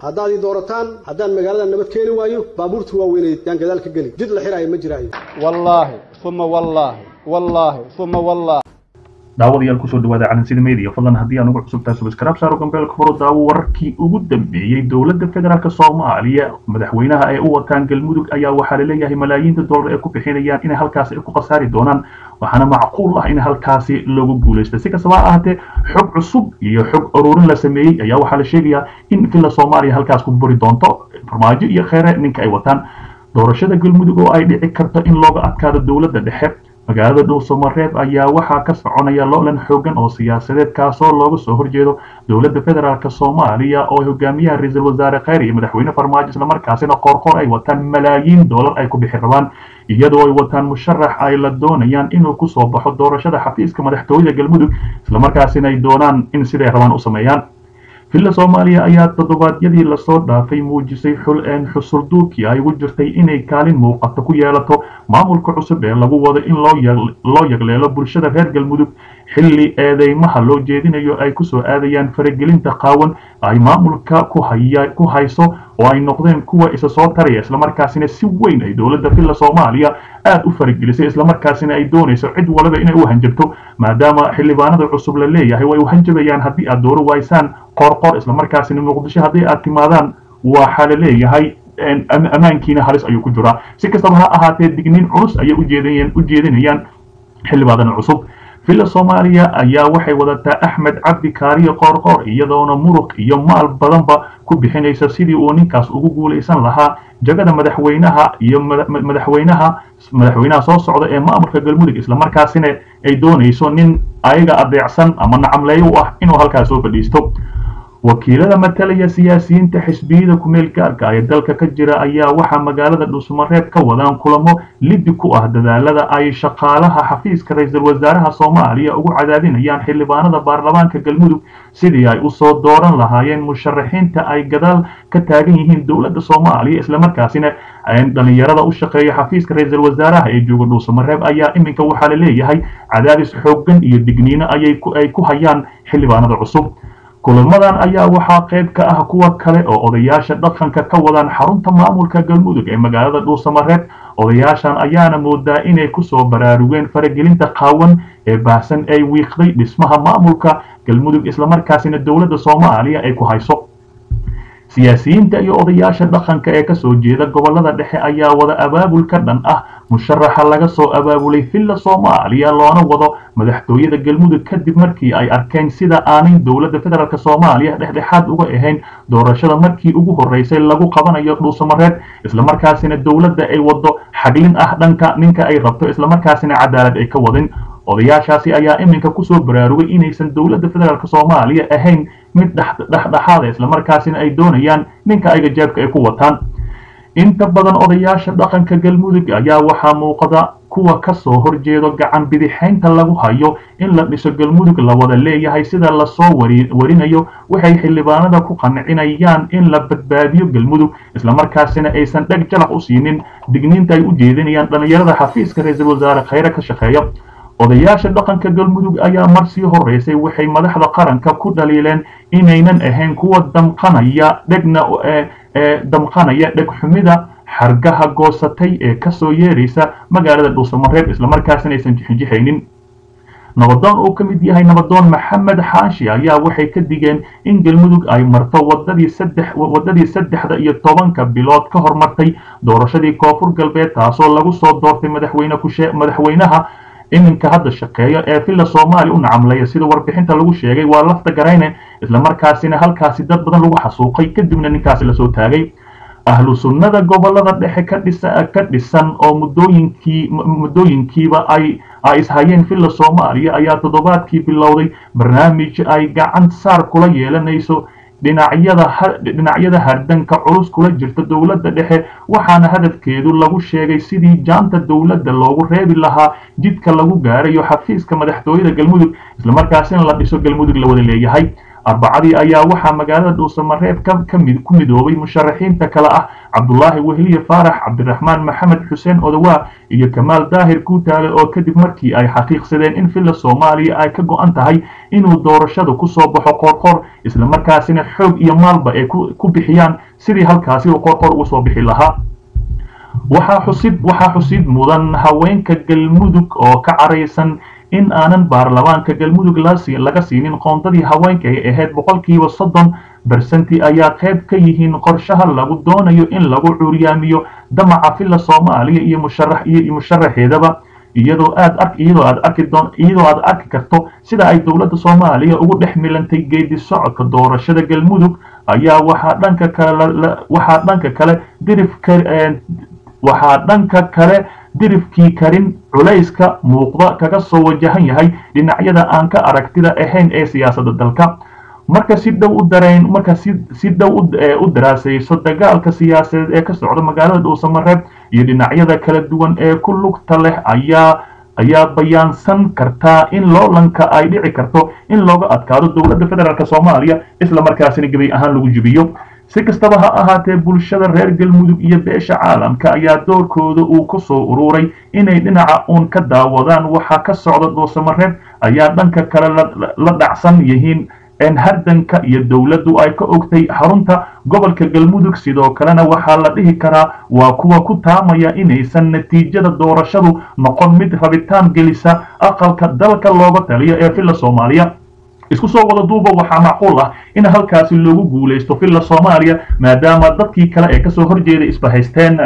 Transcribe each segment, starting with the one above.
haddaad ii doorataan haddaan magaalada nabad keeni waayo baabuurta waaweyneed yaan gadaal ka geli jid la xiraayo ma jiraayo wallaahi uma wallaahi wallaahi uma wallaahi daawadayaal kusoo dhawaada calansida media fadlan haddii aan ugu cusubtahay subscribe saaro gambeelka furo daawo wararkii ugu dambeeyey dowladda federaalk soomaaliya madaxweynaha ay u wataan galmudug ayaa waxaa laleeyahay malaayiinta dollar ee ku bixinayaan inay halkaasi ku khasaari doonaan waxaana macquul ah in halkaasi loogu guulaysta si kastaba ha ahaatee xog cusub iyo xog ururin la sameeyey ayaa waxaa la sheegayaa in villa soomaaliya halkaas ku buri doonto farmaajo iyo kheere ninka ay wataan doorashada galmudug oo ay dhici karto in looga adkaado dowladda dhexe magaalada dhuusamareeb ayaa waxaa ka soconaya loolan xoogan oo siyaasadeed kaasoo looga soo horjeedo dowladda federaalk soomaaliya oo hogaamiyaha ra-iisul wasaare kheyr iyo madaxweyne farmaajo islamarkaasina qoorqoor ay wataan malaayiin dollar ay ku bixi rabaan iyadoo ay wataan musharax ay la doonayaan inuu kusoo baxo doorashada xafiiska madaxtooyada galmudug islamarkaasina ay doonaan in siday rabaan u sameeyaan villa soomaaliya ayaa toddobaadyadii lasoo dhaafay muujisay xul-een xusulduubkii ay ugu jirtay inay kaalin muuqato ku yeelato maamulka cusub ee lagu wado in loo yagleelo bulshada reer galmudug xilli eedeymaha loo jeedinayo ay kusoo aadayaan faragelinta qaawan ay maamulka ku hayso oo ay noqdeen kuwa isa soo taraya islamarkaasina si weyn ay dowladda villa soomaaliya aada u faragelisay islamarkaasina ay doonayso cid walaba inay u hanjabto maadaama xildhibaanada cusub la leeyahay way u hanjabayaan haddii aad dooro waysaan qorqor islamarkaasina muqdisho haddii aad timaadaan waxaa la leeyahay ammaankiina halis ayuu ku jiraa si kastaba ha ahaatee digniin culus ayay u jeedinayaan xildhibaanada cusub villa soomaaliya ayaa waxay wadataa axmed cabdi kaariyo qoorqoor iyadoona muruq iyo maal badanba ku bixinaysa sidii uu ninkaas ugu guulaysan lahaa jagada madaxweynaha iyo madaxweynaha madaxweynaha soo socda ee maamulka galmudug islamarkaasina ay doonayso nin ayaga adeecsan ama nacamleeyo u ah inuu halkaas soo fadhiisto wakiilada matalaya siyaasiyiinta xisbiyada kumeel gaarka ee dalka ka jira ayaa waxaa magaalada dhuusamareeb ka wadaan kulamo liddi ku ah dadaalada ay shaqaalaha xafiiska ra-iisul wasaaraha soomaaliya ugu cadaadinayaan xildhibaanada baarlamaanka galmudug sidii ay usoo dooran lahaayeen musharaxiinta ay gadaal ka taagan yihiin dowladda soomaaliya islamarkaasina dhalinyarada u shaqeeya xafiiska ra-iisul wasaaraha ee jooga dhuusamareeb ayaa iminka waxaa la leeyahay cadaadis xoogan iyo digniino ayay ku hayaan xildhibaanada cusub kulamadan ayaa waxaa qayb ka ah kuwa kale oo odayaasha dhaqanka ka wadaan xarunta maamulka galmudug ee magaalada dhuusamareeb odayaashan ayaana moodaa inay kusoo baraarugeen faragelinta qaawan ee baahsan ay wiiqday dhismaha maamulka galmudug islamarkaasina dowladda soomaaliya ay ku hayso siyaasiyiinta iyo odayaasha dhaqanka ee kasoo jeeda gobolada dhexe ayaa wada abaabul ka dhan ah musharaxa laga soo abaabulay villa soomaaliya loona wado madaxtooyada galmudug kadib markii ay arkeen sida aanay dowladda federaalk soomaaliya dhexdhexaad uga ahayn doorashada markii ugu horeysay lagu qabanayo dhuusamareed islamarkaasina dowladda ay wado xaglin ah dhanka ninka ay rabto islamarkaasina cadaalad ay ka wadin odayaashaasi ayaa iminka kusoo baraarugay inaysan dowladda federaalk soomaaliya ahayn mid dhexdhexaada islamarkaasina ay doonayaan ninka ayga jeebka ay ku wataan inta badan odayaasha dhaqanka galmudug ayaa waxaa muuqda kuwa kasoo horjeedo gacan bidixaynta lagu hayo in la dhiso galmudug la wada leeyahay sida lasoo warinayo waxay xildhibaanada ku qancinayaan in la badbaadiyo galmudug islamarkaasina aysan dheg jalac u siinin digniinta ay u jeedinayaan dhalinyarada xafiiska ra-iisul wasaare kheyre ka shaqeeya odayaasha dhaqanka galmudug ayaa mar sii horeysay waxay madaxda qaranka ku dhaliileen inaynan ahayn kuwa damqanaya dhegna damqanaya dhegxumida xargaha goosatay ee kasoo yeeraysa magaalada dhuusamareeb islamarkaasina aysan jixinjixaynin nabadoon uu ka mid yahay nabadoon maxamed xaashi ayaa waxay ka digeen in galmudug ay marto wadadii saddex wadadii saddexda iyo tobanka bilood ka hormartay doorashadii koonfur galbeed taasoo lagu soo doortay madaxweyne kushe madaxweynaha iminka hadda shaqeeya ee villa soomaaliya u nacamleeya sida warbixinta lagu sheegay waa lafta garayne islamarkaasina halkaasi dad badan lagu xasuuqay kadibna ninkaasi lasoo taagay ahlu sunnada gobolada dhexe ka dhisa ka dhisan oo muddooyinkii muddooyinkiiba ay ay ishayeen villa soomaaliya ayaa toddobaadkii bilowday barnaamij ay gacan saar kula yeelanayso dhinacyada dhinacyada hardanka culus kula jirta dowladda dhexe waxaana hadafkeedu lagu sheegay sidii jaanta dowladda loogu reebi lahaa jidka lagu gaarayo xafiiska madaxtooyada galmudug islamarkaasina la dhiso galmudug la wada leeyahay arbacadii ayaa waxaa magaalada dhuusamareeb ku midoobay musharaxiinta kale ah cabdulaahi wehliye faarax cabdiraxmaan maxamed xuseen odawaa iyo kamaal daahir guutaale oo kadib markii ay xaqiiqsadeen in villa soomaaliya ay ka go-an tahay inuu doorashada kusoo baxo qoorqoor islamarkaasina xoog iyo maalba ay ku bixiyaan sidii halkaasi uu qoorqoor ugu soo bixi lahaa waxaa xusid waxaa xusid mudan haweenka galmudug oo ka caraysan in aanan baarlamaanka galmudug laga siinin qoondadii haweenka ay ahayd boqolkiiba soddon bersenti ayaa qayb ka yihiin qorshaha lagu doonayo in lagu curyaamiyo damaca filla soomaaliya iyo musharax iyo musharaxeedaba iyadoo aad ark iyadoo aad arki doon iyadoo aad arki karto sida ay dowladda soomaaliya ugu dhex milantay geedi socodka doorashada galmudug ayaa waxaa dhanka kale waxaa dhanka kale dirifka waxaa dhanka kale dirifkii karin culayska muuqda kaga soo wajahan yahay dhinacyada aan ka aragtida ahayn ee siyaasadda dalka marka si dhow u dareen marka si si dhow u daraasayso dagaalka siyaasadeed ee ka socda magaalada dhuusamareeb iyo dhinacyada kala duwan ee ku lugta leh ayaa ayaa bayaansan kartaa in loolanka ay dhici karto in looga adkaado dowladda federaalk soomaaliya isla markaasina gebay ahaan lagu jibiyo si kastaba ha ahaatee bulshada reer galmudug iyo beesha caalamka ayaa doorkooda uu ku soo ururay inay dhinaca uun ka daawadaan waxaa ka socda dhuusamareeb ayaa dhanka kale la dhacsan yihiin hardanka iyo dowladdu ay ka ogtay xarunta gobolka galmudug sidoo kalena waxaa la dhihi karaa waa kuwa ku taamaya inaysan natiijada doorashadu noqon mid rabitaan gelisa aqalka dalka looga taliyo ee filla soomaaliya isku soo wada duuba waxaa macquul ah in halkaasi loogu guulaysto filla soomaaliya maadaama dadkii kale ee kasoo horjeeda isbahaysteen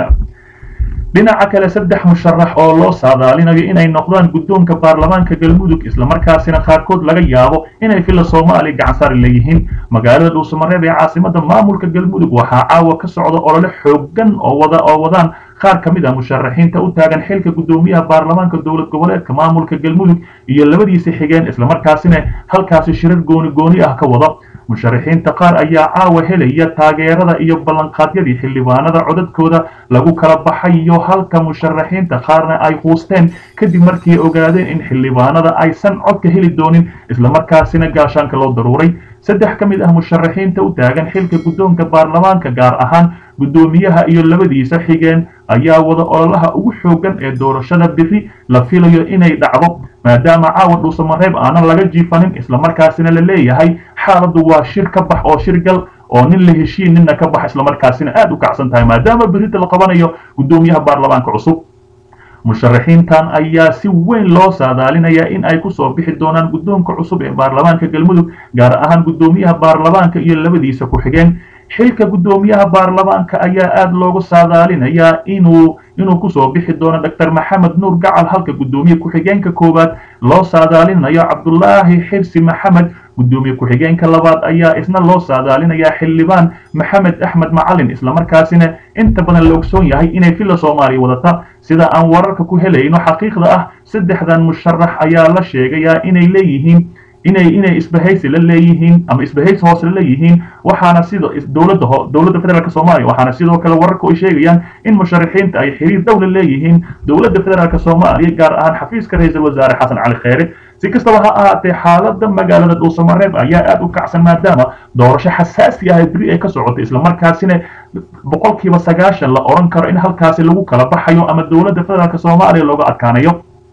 dhinaca kale saddex musharax oo loo saadaalinayo inay noqdaan guddoonka baarlamaanka galmudug islamarkaasina qaarkood laga yaabo inay filla soomaaliya gacansaari leeyihiin magaalada dhuusamareeb ee caasimada maamulka galmudug waxaa caawa ka socda olole xoogan oo wada oo wadaan qaar ka mid ah musharaxiinta u taagan xilka guddoomiyaha baarlamaanka dowlad goboleedka maamulka galmudug iyo labadiisa xigeen islamarkaasina halkaasi shirar gooni gooni ah ka wada musharaxiinta qaar ayaa caawa helaya taageerada iyo ballanqaadyadii xildhibaanada codadkooda lagu kala baxayo halka musharaxiinta qaarna ay quusteen kadib markii ay ogaadeen in xildhibaanada aysan codka heli doonin islamarkaasina gaashaanka loo daruuray saddex ka mid ah musharaxiinta u taagan xilka guddoonka baarlamaanka gaar ahaan guddoomiyaha iyo labadiisa xigeen ayaa wada ololaha ugu xoogan ee doorashada biri la filayo inay dhacdo maadaama caawa dhuusamareeb aanan laga jiifanin islamarkaasina la leeyahay xaaladdu waa shir ka bax oo shirgal oo nin la heshiin ninna ka bax islamarkaasina aad u kacsan tahay maadaama berita la qabanayo guddoomiyaha baarlamaanka cusub musharaxiintan ayaa si weyn loo saadaalinayaa in ay kusoo bixi doonaan guddoonka cusub ee baarlamaanka galmudug gaar ahaan guddoomiyaha baarlamaanka iyo labadiisa ku-xigeen xilka guddoomiyaha baarlamaanka ayaa aad loogu saadaalinayaa inuu inuu kusoo bixi doono doctor maxamed nuur gacal halka guddoomiye ku-xigeenka koowaad loo saadaalinayo cabdulaahi xirsi maxamed guddoomiye ku-xigeenka labaad ayaa isna loo saadaalinayaa xildhibaan maxamed axmed macalin islamarkaasina inta badan la ogsoon yahay inay filla soomaaliya wadata sida aan wararka ku helayno xaqiiqda ah saddexdan musharax ayaa la sheegayaa inay leeyihiin inay inay isbahaysi la leeyihiin ama isbahaysi hoose la leeyihiin waxaana sida dowladda dowladda federaalk soomaaliya waxaana sidoo kale wararku ay sheegayaan in musharaxiinta ay xiriir dowla leeyihiin dowladda federaalk soomaaliya gaar ahaan xafiiska ra-iisul wasaare xasan cali kheyre si kastaba ha ahaatee xaaladda magaalada dhuusamareeb ayaa aad u kacsan maadaama doorasho xasaasi ah beri ay ka socotay islamarkaasina boqolkiiba sagaashan la odhan karo in halkaasi lagu kala baxayo ama dowladda federaalk soomaaliya looga adkaanayo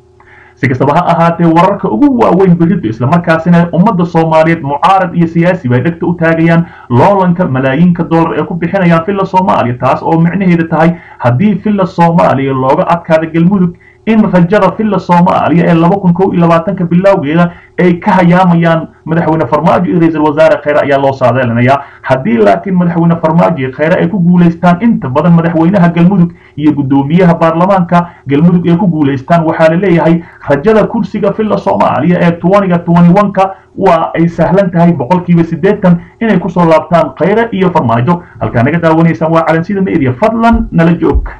si kastaba ha ahaatee wararka ugu waaweyn beridu islamarkaasina ummadda soomaaliyeed mucaarad iyo siyaasi bay dhegta u taagayaan loolanka malaayiinka dollar ee ku bixinayaan filla soomaaliya taas oo micnaheeda tahay haddii filla soomaaliya looga adkaada galmudug in rajada filla soomaaliya ee laba kun kow iyo labaatanka bilowgeeda ay ka hayaamayaan madaxweyne farmaajo iyo ra-iisul wasaare kheyre ayaa loo saadaalinayaa haddii laakiin madaxweyne farmaajo iyo kheyre ay ku guulaystaan inta badan madaxweynaha galmudug iyo guddoomiyaha baarlamaanka galmudug ay ku guulaystaan waxaa la leeyahay rajada kursiga filla soomaaliya ee twaniga twani oneka waa ay sahlan tahay boqolkiiba siddeetan inay kusoo laabtaan kheyre iyo farmaajo halkaa naga daawanaysaan waa calansida media fadlan nala joog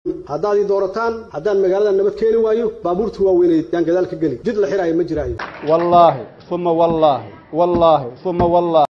haddaad ii doorataan haddaan magaalada nabad keeni waayo baabuurta waaweyneed yaan gadaal ka geli jid la xiraayo ma jiraayo wallaahi uma wallaahi wallaahi uma wallaahi